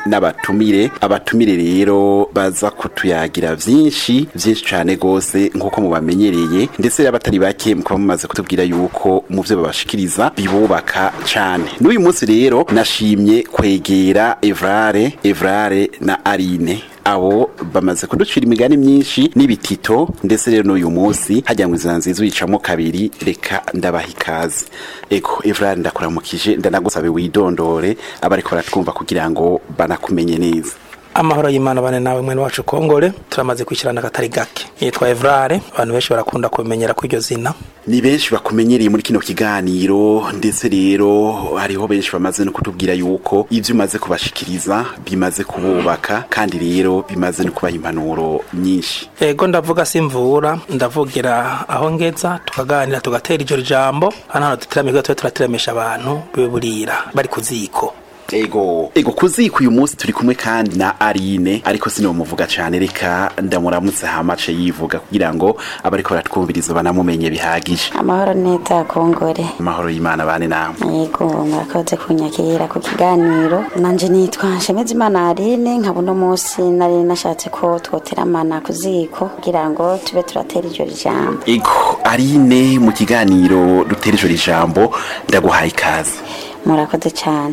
n'abatumire abatumire rero baza kutuyagira vyinshi vyinshi cane gose nk'uko mubamenyereye ndetse rero abatari bake mukaba mumaze kutubwira yuko mu vyo babashikiriza bibubaka cane n'uyu munsi rero nashimye kwegera Evrare Evrare na Arine abo bamaze kuducira imigani myinshi n'ibitito ndetse rero n'uyu munsi hajya ngo inzira nziza uyicamo kabiri reka ndabaha ikaze ego Evrare ndakuramukije ndanagusabe widondore abariko baratwumva kugira ngo banakumenye neza amahoro y'imana bane nawe mwene wacu kongore turamaze kwishyirana akatari gake yitwa evrare abantu benshi barakunda kumenyera ko iryo zina ni benshi bakumenyereye muri kino kiganiro ndetse rero hariho benshi bamaze no kutubwira yuko ibyo umaze kubashikiriza bimaze kububaka kandi rero bimaze no kubaha impanuro nyinshi ego ndavuga simvura ndavugira aho ngeza tukaganira tugatera iryo jambo hano hano duteramira tube turateramisha abantu bibe burira bari ku ziko ego ego kuziko uyu munsi turi kumwe kandi na Arine ariko sino muvuga cyane reka ndamuramutse hamace yivuga kugira ngo abariko baratwumviriza banamumenye bihagije amahoro neza kongore amahoro y'Imana bane namwe yego murakoze kunyakira ku kiganiro nanje nitwa nshemeza imana Aline nkaba uno munsi nari nashatse ko twoteramana ku ziko kugira ngo tube turatera iryo jambo ego Arine mu kiganiro dutera ijoro ijambo ndaguhaye ikaze murakoze cyane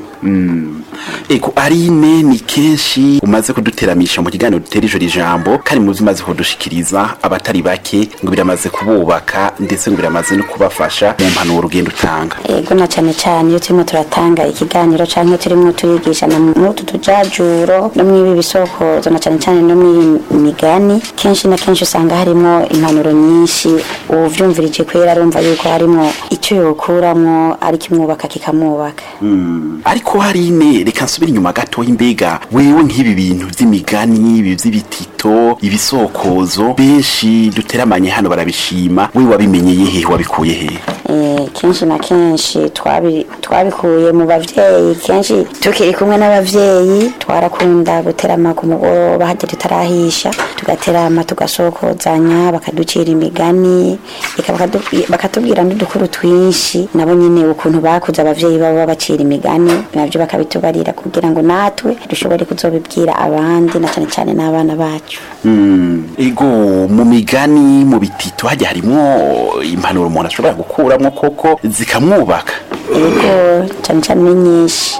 ego Arine ni kenshi umaze kuduteramisha mu kiganiro dutera ijoro ijambo kandi mu umaze kudushikiriza abatari bake ngo biramaze kububaka ndetse ngo biramaze no kubafasha mu mpanuro ugenda utanga yego na cyane cyane iyo turimo turatanga ikiganiro canke turimo turigishana muri utu tujajuro no mw'ibi bisokozo na cyane cyane no mw'iyi migani kenshi na kenshi usanga harimo impanuro nyinshi uvyumvirije kwera arumva yuko harimo icyo yokuramwo ari kimwubaka kikamwubaka ariko Arine reka nsubire inyuma gato imbega wewe nk'ibi bintu vy'imigani ibi vy'ibitito ibisokozo benshi duteramanye hano barabishima wewe wabimenyeye hehe wabikuye hehe Eh, kenshi na kenshi twabi- twabikuye mu bavyeyi kenshi tukiri kumwe n'abavyeyi twarakunda guterama ku mugoroba hajya tutarahisha tugaterama tugasokozanya bakaducira imigani eka bakadu- bakatubwira n'udukuru twinshi nabo nyine ukuntu bakuze abavyeyi babo babacira imigani navyo bakabitubarira kugira ngo natwe dushobore kuzobibwira abandi na cane cane n'abana bacu ego mu migani mu bitito hajya harimo impanuro umuntu ashobora gukuramwo koko zikamwubaka ego cane cane ni nyinshi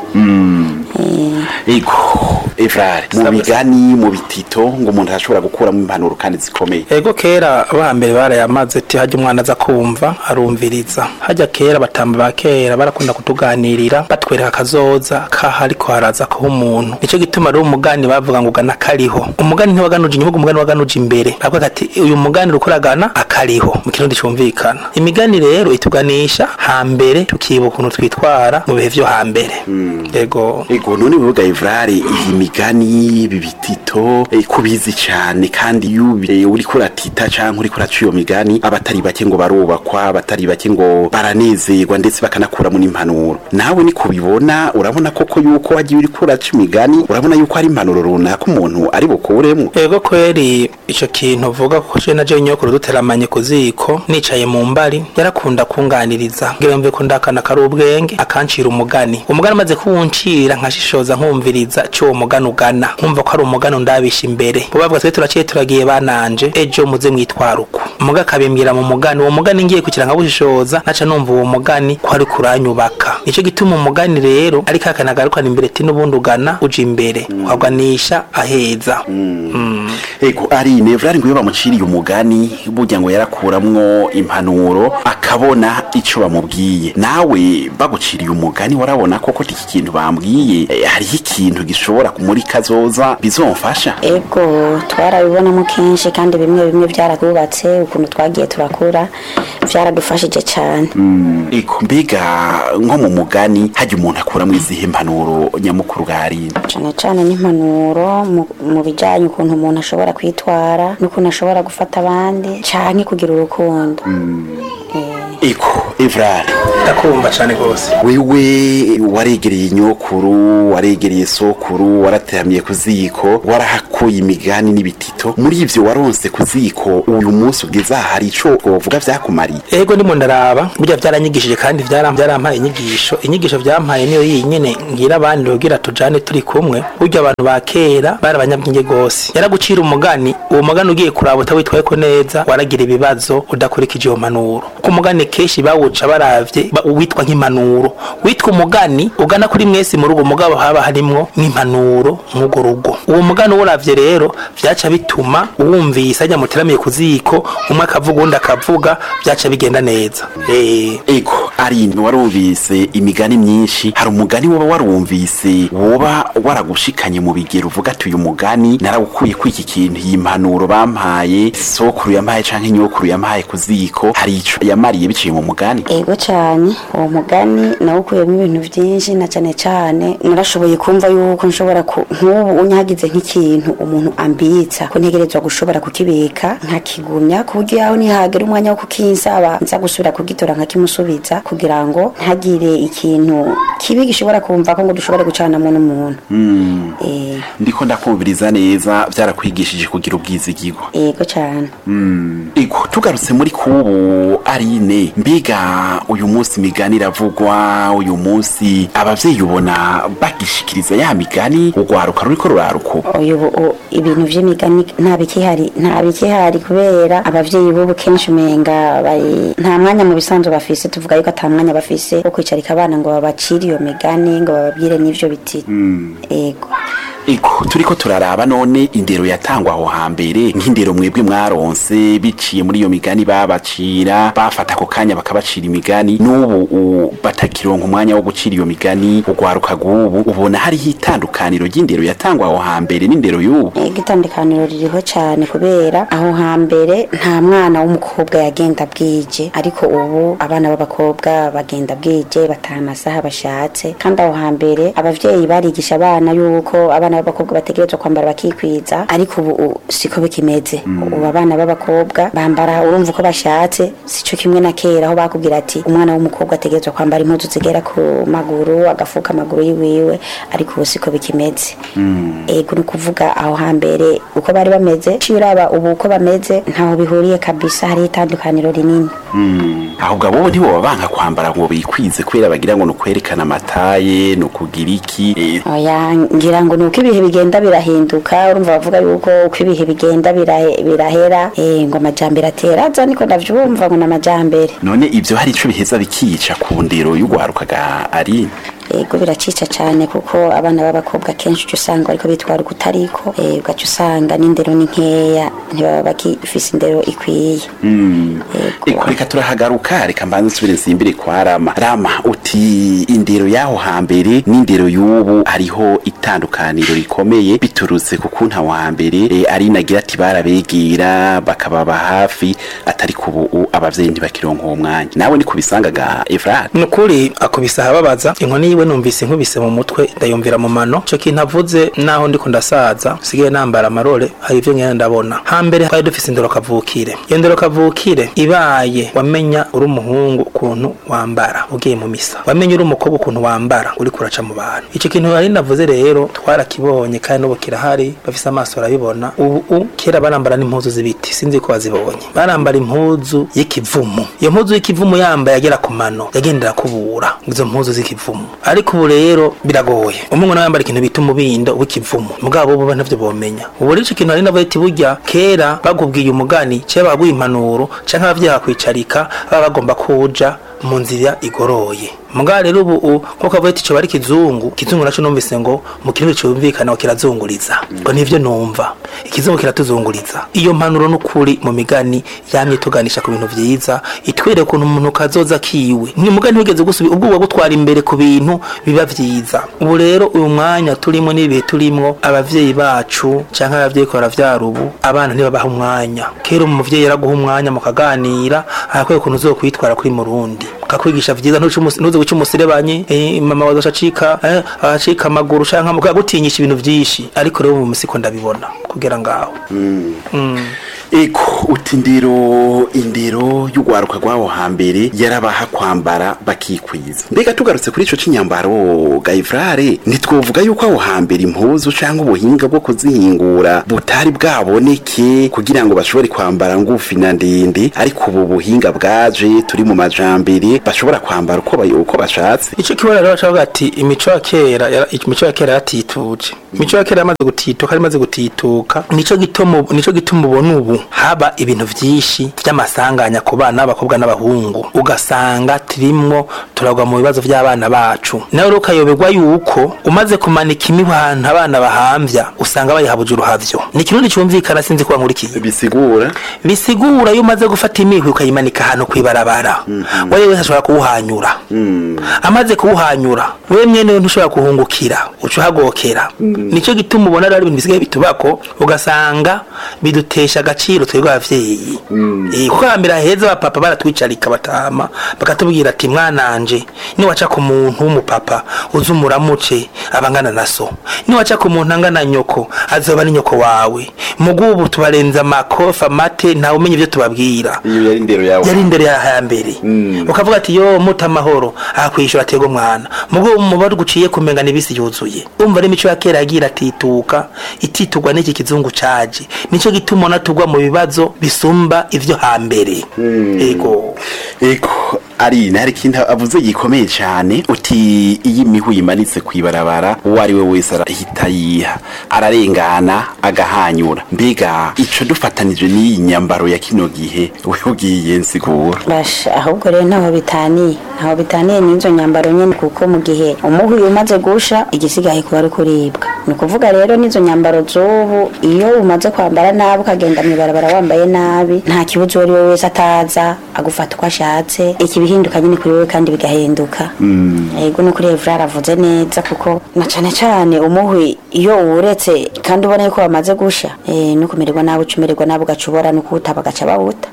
ego evrare mu migani mu bitito ngo umuntu ashobora gukuramo impanuro kandi zikomeye ego kera abambere barayamaze ati hajya umwana aza kumva arumviriza hajya kera batamba ba kera barakunda kutuganirira batwereka akazoza kaha ariko haraza kuba umuntu nicyo gituma rero umugani bavuga ngo ugana akariho umugani ntiwaganuje inyuma umugani waganuje imbere bavuga ati uyu mugani uriko uragana akariho mu kirundi cyumvikana imigani rero ituganisha hambere tukibuka ukuntu twitwara mu bihe vyo hambere ego ego none bivuga evrare iyi migani ibi bitito eh, kubizi cyane kandi iyo ubi- uriko uratita canke uriko uraca iyo migani abatari bake ngo barubakwa abatari bake ngo baranezerwa ndetse bakanakuramo n'impanuro nawe ni kubibona urabona koko yuko wagiye uriko uraca imigani urabona yuko hari impanuro runaka umuntu ari bukuremo ego kweri ico kintu vuga ko je naje nyokuru duteramanye ku ziko nicaye mu mbari yarakunda kunganiriza ngira mve ko ndakana kari ubwenge akancira umugani umugani amaze kuwuncira nkashishoza nkumviriza cy'uwo mugani ugana nkumva ko ari umugani undabisha imbere bo bavuga twe turaciye turagiye bananje ejo muze mwitwara uku umuga akabimbwira mu mugani uwo mugani ngiye kugira nkabushishoza naca numva uwo mugani ko ari kuranyubaka nico gituma umugani rero ariko akanagarukana imbere ati n'ubundi ugana uja imbere ukaganisha aheza Mm. ego ari nevrari ngo iyo bamuciriye umugani burya ngo yarakuramwo impanuro akabona ico bamubwiye nawe baguciriye umugani warabona koko iki kintu bambwiye eh, hariho ikintu gishobora muri kazoza bizomfasha ego twarabibonamo kenshi kandi bimwe bimwe byarakubatse ukuntu twagiye turakura byaradufashije cyane ego mbega nko mu mugani hajya umuntu akuramo izihe mpanuro nyamukuru bwari cyane cyane n'impanuro mu- mu bijyanye ukuntu umuntu ashobora kwitwara n'ukuntu ashobora gufata abandi cyane kugira urukundo Eh, eko evrare ndakumva cane gose wewe waregereye inyokuru waregereye sokuru warateramiye ku ziko warahakuye imigani n'ibitito muri ivyo waronse ku ziko uyu munsi ugeze aha hari ico wovuga vyakumariye ego ndimo ndaraba burya vyaranyigishije kandi vyara- vyarampaye inyigisho inyigisho vyampaye niyo yinyene ngira abandi kugira tujane turi kumwe burya abantu ba kera bari abanyabwenge gose yaragucira umugani uwo mugani ugiye kuraba utawitwayeko neza waragira ibibazo udakurikije iyo manuro ku mugani kenshi bawuca baravye ba- witwa nk'impanuro witwa umugani ugana kuri mwese mu rugo mugabo haba harimwo nk'impanuro mw'urwo rugo uwo mugani uwuravye rero vyaca bituma uwumvise ajya muteramiye ku ziko umwe akavuga uwundi akavuga vyaca bigenda neza eh ego ari warumvise imigani myinshi hari umugani woba warumvise woba waragushikanye mu bigero uvuga ati uyu mugani narawukuye ku iki kintu iyi mpanuro bampaye sokuru yampaye canke inyokuru yampaye ku ziko hari ico yamariye biciye mu mugani ego cyane uwo mugani nawukuyemo ibintu byinshi na cyane cyane narashoboye kumva yuko nshobora ku nk'ubu unyagize nk'ikintu umuntu ambitsa ko ntegerezwa gushobora kukibika nkakigumya ku buryo yaho nihagera umwanya wo kukinsaba nza gusubira kugitora nkakimusubiza kugira ngo ntagire ikintu kibi gishobora kumva ko ngo dushobore gucanamo n'umuntu Eh, ndiko ndakumviriza neza vyarakwigishije kugira ubwizigirwa ego cyane ego tugarutse muri kubu arine mbiga uyu munsi imigani iravugwa uyu munsi abavyeyi ubona bagishikiriza ya migani urwaruka ruriko ruraruka uyu u- ibintu vy'imigani nta bikihari nta bikihari kubera abavyeyi b'ubu kenshi umenga bari nta mwanya mu bisanzwe bafise tuvuga yuko ata mwanya bafise wo kwicarika abana ngo babacire iyo migani ngo bababwire n'ivyo biti ego ego turiko turaraba none indero yatangwa aho hambere nk'indero mwebwe mwaronse biciye muri iyo migani babacira bafata ako kanya bakabacira imigani n'ubu u- batakironka umwanya wo gucira iyo migani urwaruka rw'ubu ubona hariho itandukaniro ry'indero yatangwa aho hambere n'indero y'ubu ego itandukaniro ririho cyane kubera aho hambere nta mwana w'umukobwa yagenda bwije ariko ubu abana b'abakobwa bagenda bwije bataha amasaha bashatse kandi aho hambere abavyeyi barigisha abana yuko abana b'abakobwa bategerezwa kwambara bakikwiza ariko ubu u- siko bikimeze ubu abana b'abakobwa bambara urumva uko bashatse sico kimwe na kera aho bakubwira ati umwana w'umukobwa ategerezwa kwambara impuzu zigera ku maguru agafuka amaguru yiwiwe ariko ubu siko bikimeze ego ni ukuvuga aho hambere uko bari bameze ciye uraba ubu uko bameze ntaho bihuriye kabisa hariho itandukaniro rinini ahubwo abo ntiboba banka kwambara ngo bikwize kubera bagira ngo ni ukwerekana amataye ni ukugira iki eh, oya ngira ngo ni uko ibihe bigenda birahinduka urumva bavuga yuko uko ibihe bigenda birahe- birahera eh, ngo amajambere atera aza niko ndavyumva ngo ni amajambere none ivyo hari ico biheza bikica ku ndero y'urwarukaga ari ego biracica cyane kuko abana b'abakobwa kenshi uca usanga bariko bitwara ukutariko eh, ugaca usanga n'indero ni nkeya ntibaba bakifise indero ikwiye Eko reka turahagaruka reka mbanze nsubire nsimbire kwa Rama Rama uti indero y'aho hambere n'indero y'ubu hariho itandukaniro rikomeye biturutse ku kuntu aho hambere e, ari nagira ati barabegera bakababa hafi atari ku ubu abavyeyi ntibakironka uwo mwanya nawe ni kubisangaga Efrat nukuri akubise ahababaza inkoni yiwe numvise inkubise mu mutwe ndayumvira mu mano ico kintu avuze naho ndiko ndasaza sigaye nambara amarore hari ivyo ngenda ndabona hambere twari dufise indero kavukire iyo ndero kavukire ibaye wamenya uri umuhungu ukuntu wambara ugiye mu misa wamenya uri umukobwa ukuntu wambara uri kuraca mu bantu ico kintu nari navuze rero twarakibonye kandi n'ubu kirahari bafise amaso barabibona ubu u- kera barambara n'impuzu z'ibiti sinzi ko bazibonye barambara impuzu y'ikivumu iyo mpuzu y'ikivumu yambaye agera ku mano yagendera kubura izo mpuzu z'ikivumu ariko ubu rero biragoye umungu nawe yambara ikintu bita umubindo w'ikivumu mugabo ubu ntavyo bomenya ubu rero ico kintu ari navuga ati burya kera bakubwiye umugani cyangwa baguha impanuro canke abavyeyi bakwicarika baba bagomba kuja mu nzira igoroye mugabo rero ubu u- nkuko avuga ati ico bari kizungu kizungu naco numvise ngo mu kirimi cumvikana ngo kirazunguriza ngo nivyo numva ikizungu kiratuzunguriza iyo mpanuro n'ukuri mu migani yamye tuganisha ku bintu vyiza itwereka ukuntu umuntu kazoza kiwe ni mugani wigeze gusubi ubwo uba gutwara imbere ku bintu biba vyiza ubu rero uyu mwanya turimo n'ibihe turimwo abavyeyi bacu canke abavyeyi ko baravyara ubu abana ntibabaha umwanya kera umuvyeyi yaraguha umwanya mukaganira arakwiye ukuntu uzokwitwara kuri murundi kakwigisha vyiza ntuce umus- ntuze guca umuserebanyi eh, mama wazoca acika eh, acika amaguru canke amaguru agutinyisha ibintu vyinshi ariko rero mu misiko ndabibona kugera ngaho eko uti indero indero y'urwaruka rw'aho hambere yarabaha kwambara bakikwiza mbega tugarutse kuri ico c'inyambaro gayifrare ntitwovuga yuko aho hambere impuzu canke ubuhinga bwo kuzihingura butari bwaboneke kugira ngo bashobore kwambara ngufi na ndende ariko ubu buhinga bwaje turi mu majambere bashobora kwambara uko bay- uko bashatse ico kibona rero bacavuga ati imico ya kera yara- imico ya kera yaratituje imico ya kera yamaze gutituka yamaze gutituka nico gituma ubu- nico gituma ubona ubu haba ibintu vyinshi vy'amasanganya ku bana b'abakobwa n'abahungu ugasanga turimwo turagwa mu bibazo vy'abana bacu nawe rero ukayoberwa yuko umaze kumanika imihwi ahantu abana bahamvya usanga bayihabuje uruhavyo ni ikirundi cumvikana sinzi kuba nkurikiye bisigura bisigura iyo umaze gufata imihwi ukayimanika ahantu kwibarabara wewe wese ashobora kuwuhanyura amaze kuwuhanyura wewe mwene we ntushobora kuhungukira uca uhagokera nicyo gituma ubona rero ibintu bisigaye bitubako ugasanga bidutesha agaciro twebwe abavyeyi Eh, kuko hambere heza abapapa baratwicarika batama bakatubwira ati mwananje niwaca ku muntu w'umupapa uze umuramuce abangana na so niwaca ku muntu angana nyoko azoba ni nyoko wawe mugubu tubarenza amakofi amate ntawe umenya ivyo tubabwira iyo yari indero yawe yari imbere ya hambere ukavuga ati yo muta amahoro akwishura atego mwana mugo umubare guciye kumenga nibisi yuzuye umva ari imico ya kera yagira atituka ititugwa n'iki kizungu caje nico gituma ona tugwa mu bibazo bisumba ivyo hambere ego eko ari hari ikintu avuze gikomeye cyane uti iyo imihu yimanitse kwibarabara uwo ari we wese arahita yiha ararengana agahanyura mbega ico dufatanije n'iyi nyambaro ya kino gihe we ugiye nsigura basha ahubwo rero ntaho bitaniye ntaho bitaniye n'izo nyambaro nyene kuko mu gihe umuhwi umaze gusha igisigaye kuba ari kuribwa ni ukuvuga rero n'izo nyambaro z'ubu iyo umaze kwambara nabi ukagenda mw'ibarabara wambaye nabi nta kibuzo uwo ari we wese ataza agufata uko ashatse iki bihinduka nyine kuri wewe kandi bigahinduka yego no kuri Evra aravuze neza kuko na cane cane umuhwi iyo uwuretse kandi ubona yuko wamaze gusha eh, no kumererwa nabi ucumererwa nabi ugacubora no kuwuta bagaca bawuta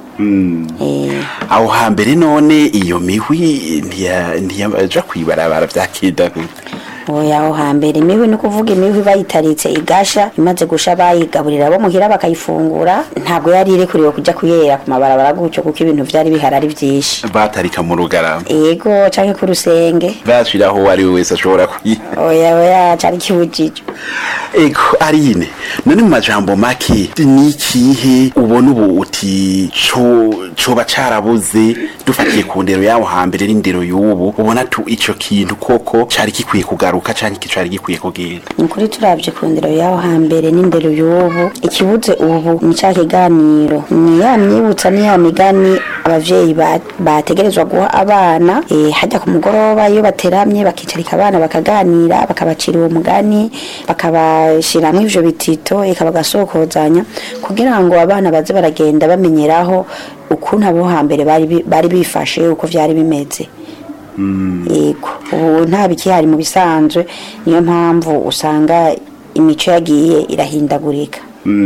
eh, aho hambere none iyo mihwi ntiya- ntiyaja kwibarabara vyakida gute oya aho hambere imihwi ni ukuvuga imihwi bayitaritse igasha imaze gusha bayigaburira abo muhira bakayifungura ntabwo yari irekuriwe kuja kuyera ku mabarabara gutyo kuko ibintu vyari bihari ari vyinshi batarika mu rugarama ego canke ku rusenge bashiraho uwo ari we wese ashobora kuyiha oya oya cari kibujijwe ego arine none mu majambo make ni ikihe ubona ubu uti co coba carabuze dufatiye ku ndero yawo hambere n'indero y'ubu ubona tu ico kintu koko cari gikwiye kugaruka canke iki cari gikwiye kugenda ni ukuri turavye ku ndero y'aho hambere n'indero y'ubu ikibuze ubu ni ca kiganiro ni ya myibutsa ni ya migani abavyeyi ba- bategerezwa guha abana eh, hajya ku mugoroba iyo bateramye bakicarika abana bakaganira bakabacira uwo mugani bakabashiramwo ivyo bitito eka bagasokozanya kugira ngo abana baze baragenda bamenyeraho ukuntu abo hambere bari bi- bari bifashe uko vyari bimeze yego ubu nta bikihari mu bisanzwe niyo mpamvu usanga imico yagiye irahindagurika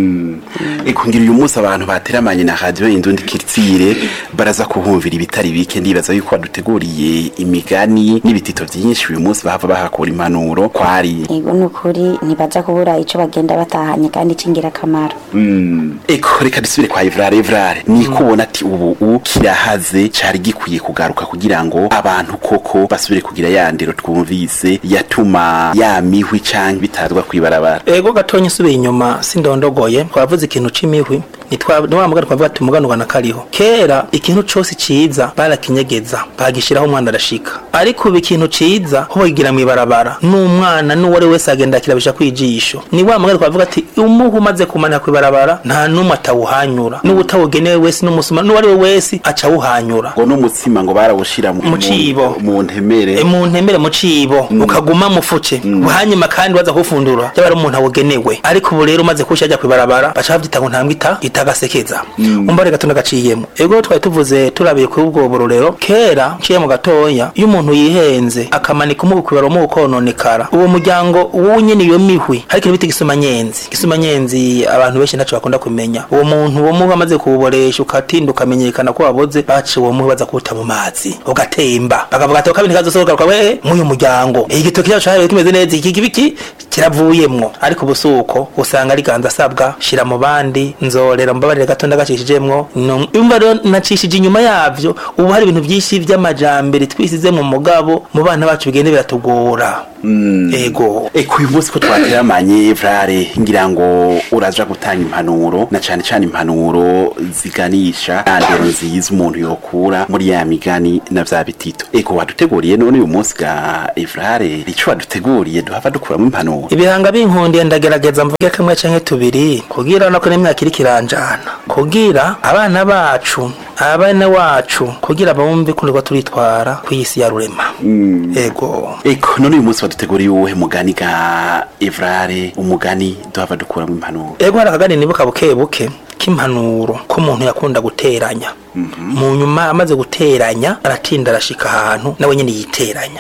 eko ngira uyu munsi abantu bateramanye na radio indundi kiritsire baraza kuhumvira ibitari bike ndibaza yuko baduteguriye imigani n'ibitito vyinshi uyu munsi bahava bahakura impanuro kwari yego ni ukuri ntibaza kubura ico bagenda batahanye kandi c'ingirakamaro eko reka dusubire kwa Evrare Evrare niko ubona ati ubu u kirahaze cari gikwiye kugaruka kugira ngo abantu koko basubire kugira ya ndero twumvise yatuma ya mihwi canke bitazwa kwibarabara ego gatonya usubiye inyuma sindondogoye twavuze ikintu c'imihwi nitwa wa mugani twavuga ati umuganurwa kariho kera ikintu cose ciza barakinyegeza bagishiraho umwana arashika ariko ubu ikintu ciza ho bakigira mw'ibarabara n'umwana n'uwari wese agenda akirabisha kwijisho ni wa mugani twavuga ati umuhu umaze kumanika kw'ibarabara nta n'umwe atawuhanyura n'uwutawugenewe wese n'umusuma n'uwari we wese acawuhanyura ngo n'umutsima ngo barawushira mu Mu cibo. mu ntemere E, mu ntemere mu cibo ukaguma mufuce hanyuma kandi waza kufundura yaba ari umuntu awugenewe ariko ubu rero umaze kusha ajya kwibarabara baca bavyita ngo ntambwe ita atagasekeza umva reka tunagaciyemo ego twari tuvuze turabiye kuri ubwo burorero kera nciye mu gatoya iyo umuntu yihenze akamanika umubukubaro mu kononekara uwo muryango wunyene iyo mihwi ariko bita gisumanyenzi gisumanyenzi abantu benshi ntaco bakunda kumenya uwo muntu wo muba amaze kuwuboresha ukatinda ukamenyekana ko waboze baciye uwo muhwi baza kuwuta mu mazi ugatemba bakavuga ati kabiri kazosohoka we mw'uyu muryango igitoki cyacu cyabaye kimeze neza iki kibiki kiravuyemwo ariko ubusuko usanga ari ganza asabwa shira mu bandi nzorera mbabarire gato ndagacishijemwo No- umva rero nacishije inyuma yavyo ubu hari ibintu byinshi vy'amajambere twisize mu mugabo mu bana bacu bigende biratugora ego Eko uyu munsi ko twateramanye Vrare ngira ngo uraja gutanga impanuro na cane cane impanuro ziganisha andero nziza umuntu yokura muri ya migani na vya bitito eko waduteguriye none uyu munsi ga Vrare ico waduteguriye duhava dukuramo impanuro ibihanga binkundiye ndagerageza mvuge kamwe canke tubiri kugira nako n'imyaka iri kiranjana kugira abana bacu abana wacu kugira bumve ko nirwo turitwara kw'isi ya rurema ego eko none uyu munsi waduteguriye uwuhe mugani ga Evrare umugani duhava dukuramo impanuro ego hari akagani nibuka buke buke k'impanuro ko umuntu yakunda guteranya mu nyuma amaze guteranya aratinda arashika ahantu nawe nyene yiteranya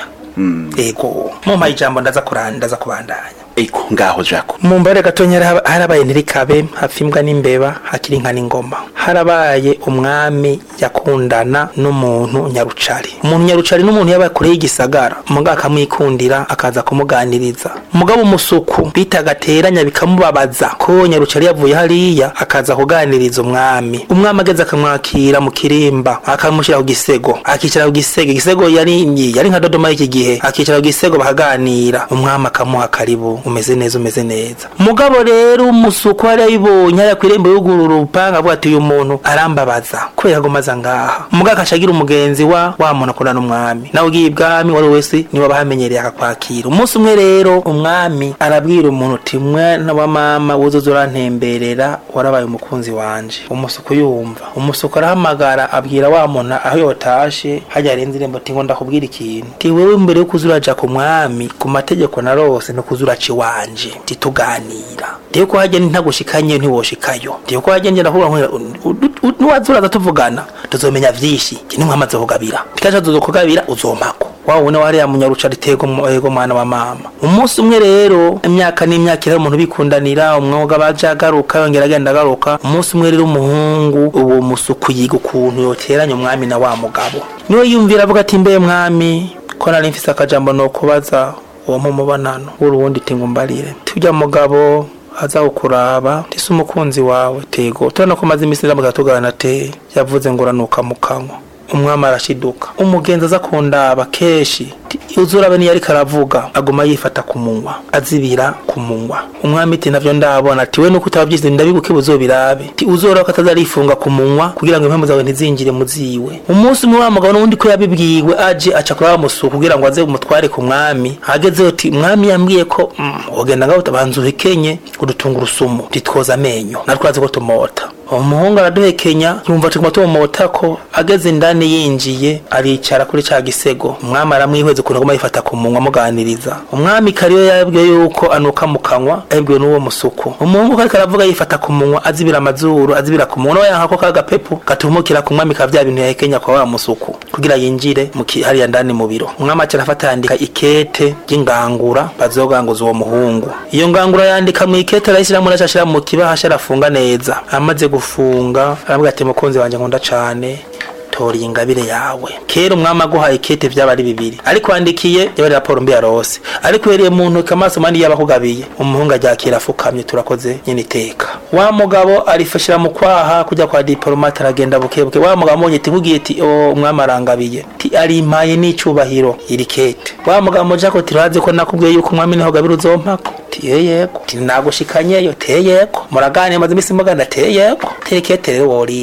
ego mumpaye ijambo ndaza kuranda ndaza kubandanya eko ngaho jako mu mbare gatonya hara- harabaye ntirikabe hafi imbwa n'imbeba hakiri inka n'ingoma harabaye umwami yakundana n'umuntu nyarucari umuntu nyarucari n'umuntu yabaye kure y'igisagara umugabo akamwikundira akaza kumuganiriza umugabo umusuku bitaga teranya bikamubabaza ko nyarucari yavuye hariya akaza kuganiriza umwami umwami ageze akamwakira mu kirimba akamushyira ku gisego akicara ku gisego igisego yari yari nka dodoma y'iki gihe akicara ku gisego bakaganira umwami akamuha karibu umeze neza umeze neza mugabo rero umusuku wari yabibonye hariya ku irembo y'ugurura urupanga avuga ati uyu muntu arambabaza kubera ngo maze ngaha umugabo akacagira umugenzi wa wa muntu akundana n'umwami nawe ugiye ibwami wari wese niwe abahamenyereye akakwakira umunsi umwe rero umwami arabwira umuntu uti mwana wa mama wuzuza urantemberera warabaye umukunzi wanje umusuku yumva umusuku arahamagara abwira wa muntu aho yotashe hajya arenze irembo ati ngo ndakubwira ikintu ti wewe mbere yo kuza uraja ku mwami ku mategeko narose no kuza uraca iwanje tituganira ndiyo ko hajya ntagushikanye ntiwoshikayo ndiyo ko hajya ngenda kuvuga nuwaza uraza tuvugana tuzomenya vyinshi nimwamaze kugabira tikaja tuzokugabira uzompako wawe une wariya munyaruca ritego ego mwana wa mama umunsi umwe rero imyaka n'imyaka iri umuntu bikundanira umwuga baje agaruka yongera agenda agaruka umunsi umwe rero umuhungu uwo musuku yiga ukuntu yoteranya umwami na wa mugabo niwe yumvira avuga ati mbe mwami ko nari mfise akajambo no kubaza uwo mumubonano w'uruwundi tingumbarire tujya mugabo aza kukuraba ndise umukunzi wawe tego turabona ko maze iminsi ndamuga tugana te yavuze ngo uranuka mu kanwa umwami arashiduka umugenzi aza kundaba kenshi uzurabe niyo ariko aravuga aguma yifata ku munwa azibira ku munwa umwami ati navyo ndabona ati we nuko utabavyize ndabiguke buzobirabe ati uzora ko atazarifunga ku munwa kugira ngo impamvu zawe ntizinjire mu ziwe umunsi umwe wa mugabo n'undi ko yabibwiwe aje aca kuri wa musuku kugira ngo aze umutware ku mwami agezeho ati mwami yambwiye ko mm, wogenda ngaho utabanza uhekenye udutunga urusumu titwoza amenyo natwe azi ko tumota umuhungu araduhekenya yumva tuguma tumumota ko ageze indani yinjiye aricara kuri ca gisego umwami aramwihweza ukuntu aguma yifata ku munwa amuganiriza umwami kariyo yabwiye yuko anuka mu kanwa yabwiwe n'uwo musuku umuhungu kariko aravuga yifata ku munwa azibira amazuru azibira ku munwa nawe yanka ko kagapepfu gatumukira ku mwami ka vya bintu yahekenya kwa wa musuku kugira yinjire mu ki- hariya ndani mu biro umwami aca arafata yandika ikete ry'ingangura bazoganguza uwo muhungu iyo ngangura yandika mu ikete arayishiramwo arashashira mu kibahasha arafunga neza amaze gufunga arabwira ati mukunzi wanje nkunda cane tora iyi ngabire yawe kera umwami aguhaye ikete vyaba ari bibiri ariko wandikiye yaba ari raporo mbi yarose ariko uhereye mu ntoki amaso mandi yaba akugabiye umuhungu aryakira afukamye turakoze nyene iteka wa mugabo arifashira mu kwaha kujya kwa diplomate aragenda bukebuke wa mugabo amonye ati nkubwiye ati o umwami arangabiye ti arimpaye n'icubahiro iri kete wa mugabo moja ko tirazi ko nakubwiye yuko umwami niho gabira uzompako ti yego ti nagushikanyeyo te yego muraganira maze imisi mugana te yego terekete rero worima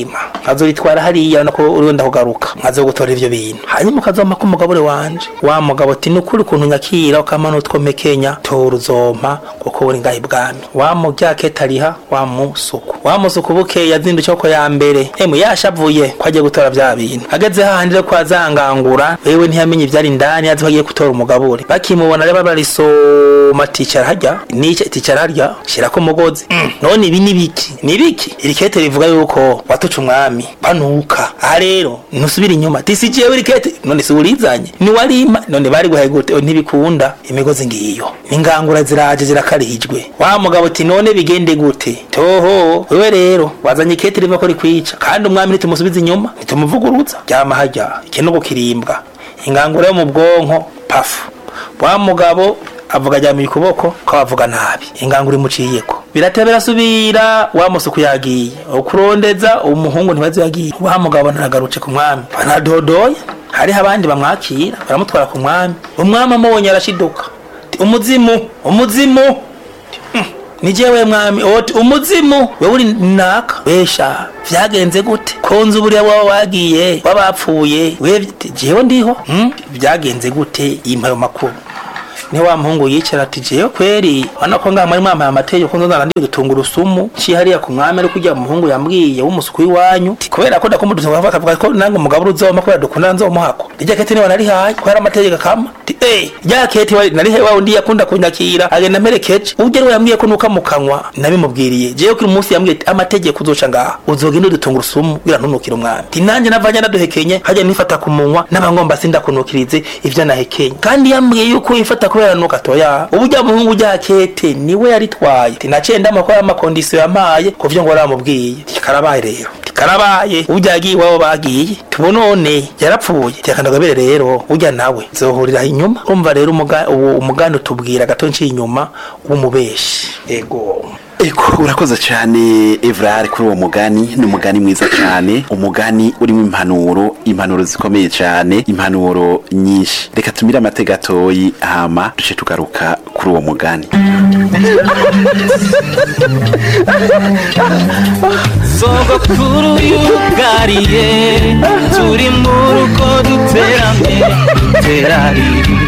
azoritwara hariya nako urenda kugaruka nkazogutora ivyo bintu hanyuma ukazoma ko umugabure wanje wa mugabo ati nukuri ukuntu nyakira ukamana utwome kenya tora uzompa kuko uri ngaho ibwami wa muryakete ariha wa musuku wa musuku bukeye yazindutse ko ya mbere emu yashavuye ko agiye gutora vya bintu ageze hahandi rero ko azangangura wewe ntiyamenye ivyari indani azi ko agiye gutora umugabure bakimubona rero barisoma ticara harya nice ticara harya shirako umugozi Mm, none ibi ni biki ni biki iri kete rivuga yuko watuca umwami banuka aha rero ntusubira inyuma tisi jewe iri kete none si urizanye ni warima none bari guhaye gute ntibikunda imigozi ngiyo ingangura ziraje zirakarihijwe wa mugabo ati none bigende gute toho wewe rero wazanye ikete riva ko rikwica kandi umwami nitumusubiza inyuma nitumuvuguruza ryama harya ikinogo kirimbwa ingangura yo mu bwonko pafu wa mugabo avuga ajyamuye ukuboko ko avuga nabi ingangura imuciyeko birateba birasubira wa musuku yagiye ukurondeza umuhungu ntibazi yagiye wa mugabo ntaragarutse ku mwami banadodoye hariho abandi bamwakira baramutwara ku mwami umwami amubonye arashiduka Ati, umuzimu umuzimu ni jewe mwami oti umuzimu wewe uri naka besha vyagenze gute konza uburiya waba wagiye wabapfuye we jewe ndiho hmm? vyagenze gute impayo makuru ni wa muhungu yicara ati jewe kweri wana ko ngaha muri mwambaye amategeko nzonzana ndi urusumu ci hariya ku mwami ariko ujya muhungu yambwiye w'umusuku w'iwanyu Ati, kubera ko ndakunda udutunga akavuga ko nange umugabo uzoma kubera dukunda nzomuhako irya kete niwe narihaye ko hari amategeko akama Ati, eh rya kete wari narihe wa undi yakunda kunyakira agenda mperekeje ujye rero yambwiye ko nuka mu kanwa nabimubwiriye jewe kuri munsi yambwiye ati amategeko uzoca ngaha uzogenda udutunga urusumu kugira ntunukire umwami Ati, nanjye navanye naduhekenye hajya nifata ku munwa n'abangomba sindakunukirize ivyo nahekenye kandi yambwiye yuko yifata kubera nuka toya ubujya muhungu ujya kete niwe yaritwaye Ati, naciye ndamakora amakondisiyo yampaye kuvyo ngo waramubwiye Ati, karabaye rero Ati, karabaye ujya yagiye iwabo bagiye tubonone yarapfuye tekandagabere rero ujya nawe zohurira inyuma urumva rero umuga- uwo umugani utubwira gato nciye inyuma w'umubeshi ego Eko urakoze cyane Evrard kuri uwo mugani ni umugani mwiza cyane umugani urimo impanuro impanuro zikomeye cyane impanuro nyinshi reka tumire amatega gatoyi hama duce tugaruka kuri uwo mugani sogokuru yugariye turi mu rugo duteramye terari